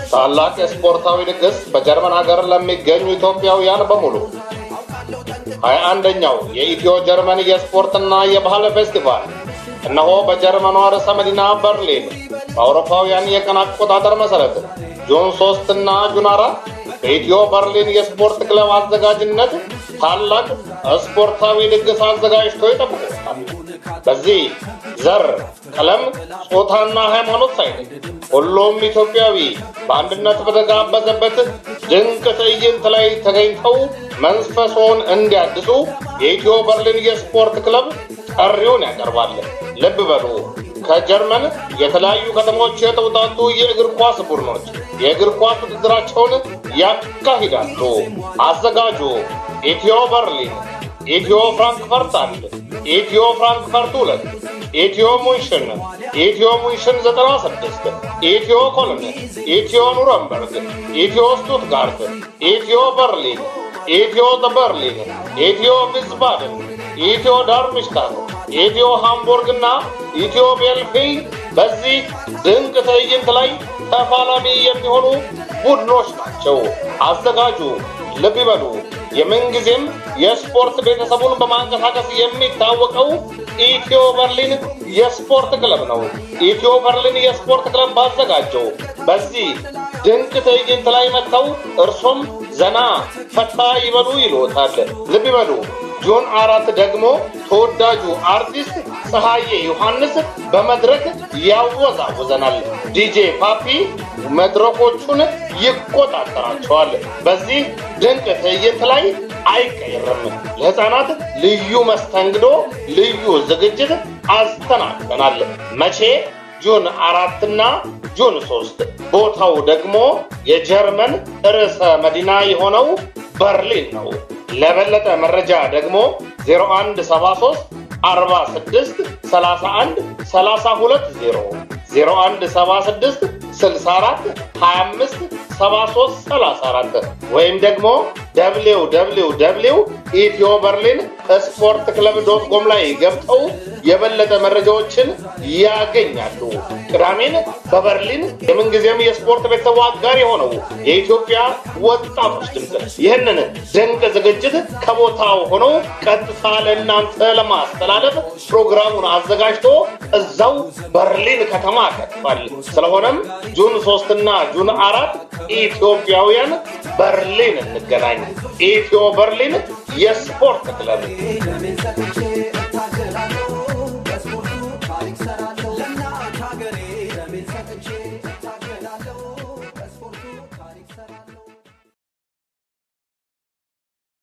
ታላቅ የስፖርታዊ ድግስ በጀርመን ሀገር ለሚገኙ ኢትዮጵያውያን በሙሉ ሀያ አንደኛው የኢትዮ ጀርመን የስፖርትና የባህል ፌስቲቫል እነሆ በጀርመኗ ርዕሰ መዲና በርሊን በአውሮፓውያን የቀን አቆጣጠር መሠረት ጁን ሶስት እና ጁን አራት በኢትዮ በርሊን የስፖርት ክለብ አዘጋጅነት ታላቅ ስፖርታዊ ድግስ አዘጋጅቶ ይጠብቁታል። በዚህ ዘር፣ ቀለም፣ ጾታና ሃይማኖት ሳይል ሁሉም ኢትዮጵያዊ በአንድነት በተጋበዘበት ድንቅ ትዕይንት ላይ ተገኝተው መንፈሶን እንዲያድሱ የኢትዮ በርሊን የስፖርት ክለብ ጥሪውን ያቀርባል። ልብ በሉ ከጀርመን የተለያዩ ከተሞች የተውጣጡ የእግር ኳስ ቡድኖች የእግር ኳስ ውድድራቸውን ያካሂዳሉ። አዘጋጁ ኢትዮ በርሊን፣ ኢትዮ ፍራንክፈርት አንድ፣ ኢትዮ ፍራንክፈርት ሁለት፣ ኢትዮ ሙንሽን፣ ኢትዮ ሙንሽን 96፣ ኢትዮ ኮሎን፣ ኢትዮ ኑረምበርግ፣ ኢትዮ ስቱትጋርት፣ ኢትዮ በርሊን፣ ኢትዮ በርሊን፣ ኢትዮ ቪስባደን፣ ኢትዮ ዳርምሽታት፣ ኢትዮ ሃምቡርግ እና ኢትዮ ቤልፊል በዚህ ድንቅ ትዕይንት ላይ ተፋላሚ የሚሆኑ ቡድኖች ናቸው። አዘጋጁ ልብ ይበሉ የምንጊዜም የስፖርት ቤተሰቡን በማንቀሳቀስ የሚታወቀው ኢትዮ በርሊን የስፖርት ክለብ ነው። ኢትዮ በርሊን የስፖርት ክለብ ባዘጋጀው በዚህ ድንቅ ትዕይንት ላይ መጥተው እርሶም ዘና ፈታ ይበሉ ይሎታል። ልብ ይበሉ። ጁን አራት ደግሞ ተወዳጁ አርቲስት ፀሐዬ ዮሐንስ በመድረክ ያወዛውዘናል። ዲጄ ፓፒ መድረኮቹን ይቆጣጠራቸዋል። በዚህ ድንቅ ትዕይንት ላይ አይቀርም። ለሕፃናት ልዩ መስተንግዶ፣ ልዩ ዝግጅት አስተናግደናል። መቼ? ጁን አራትና ጁን ሶስት ቦታው ደግሞ የጀርመን ርዕሰ መዲና የሆነው በርሊን ነው። ለበለጠ መረጃ ደግሞ 0173 46 31 32 0176 64 25 73 34 ወይም ደግሞ ደብሊው ደብሊው ደብሊው ኢትዮ በርሊን ስፖርት ክለብ ዶት ኮም ላይ ገብተው የበለጠ መረጃዎችን ያገኛሉ። ቅዳሜን በበርሊን የምንጊዜም የስፖርት ቤተሰቡ አጋር የሆነው የኢትዮጵያ ወጣቶች ድምፅ ይህንን ድንቅ ዝግጅት ከቦታው ሆነው ቀጥታ ለእናንተ ለማስተላለፍ ፕሮግራሙን አዘጋጅቶ እዛው በርሊን ከተማ ከትቷል። ስለሆነም ጁን ሶስትና ጁን አራት ኢትዮጵያውያን በርሊን እንገናኝ። ኢትዮ በርሊን የስፖርት ክለብ